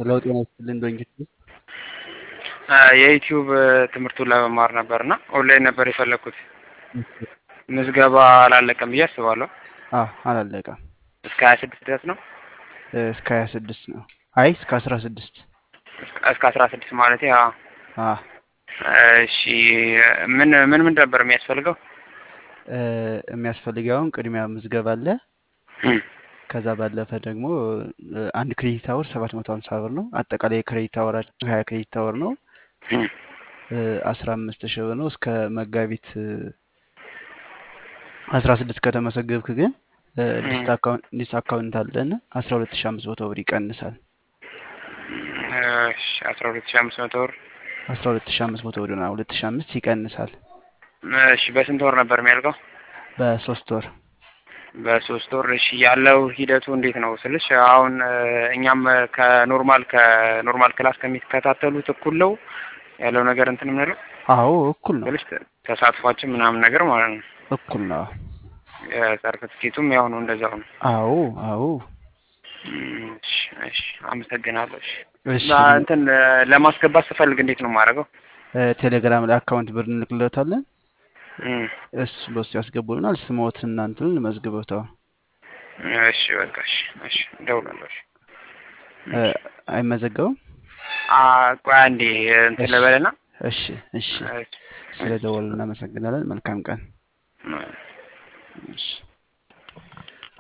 ለውጥ ይመስልን ዶንኪት የዩቲዩብ ትምህርቱን ለመማር ነበር እና ኦንላይን ነበር የፈለግኩት። ምዝገባ አላለቀም ብዬ አስባለሁ። አዎ አላለቀም። እስከ ሀያ ስድስት ድረስ ነው። እስከ ሀያ ስድስት ነው። አይ እስከ አስራ ስድስት እስከ አስራ ስድስት ማለት ያ አዎ እሺ ምን ምን ምን ነበር የሚያስፈልገው? የሚያስፈልገውን ቅድሚያ ምዝገባ አለ። ከዛ ባለፈ ደግሞ አንድ ክሬዲት አወር ሰባት መቶ ሀምሳ ብር ነው። አጠቃላይ የክሬዲት አወር ሀያ ክሬዲት አወር ነው። አስራ አምስት ሺህ ብር ነው። እስከ መጋቢት አስራ ስድስት ከተመዘገብክ ግን ዲስ አካውንት አለን አስራ ሁለት ሺህ አምስት መቶ ብር ይቀንሳል። እሺ አስራ ሁለት ሺህ አምስት መቶ ብር አስራ ሁለት ሺህ አምስት መቶ ብር ነው። ሁለት ሺህ አምስት ይቀንሳል። እሺ በስንት ወር ነበር የሚያልቀው? በሶስት ወር በሶስት ወር። እሺ ያለው ሂደቱ እንዴት ነው ስልሽ አሁን እኛም ከኖርማል ከኖርማል ክላስ ከሚከታተሉት እኩል ነው ያለው ነገር እንትን የምንለው? አዎ እኩል ነው። ስልሽ ተሳትፏችን ምናምን ነገር ማለት ነው። እኩል ነው። የሰርተፍኬቱም ያው ነው እንደዛው ነው። አዎ አዎ። እሺ እሺ አመሰግናለሁ። እሺ እሺ እንትን ለማስገባት ስፈልግ እንዴት ነው የማደርገው? ቴሌግራም ላይ አካውንት ብር እንልክለታለን። እሱ በሱ ያስገቡልናል። ስሞትን እናንትን መዝግበታው። እሺ በቃ እሺ እሺ እደውላለሁ። እሺ አይመዘገብም? ቆይ አንዴ እንትን ልበልና እሺ እሺ። ስለ ደወሉ እናመሰግናለን። መልካም ቀን። እሺ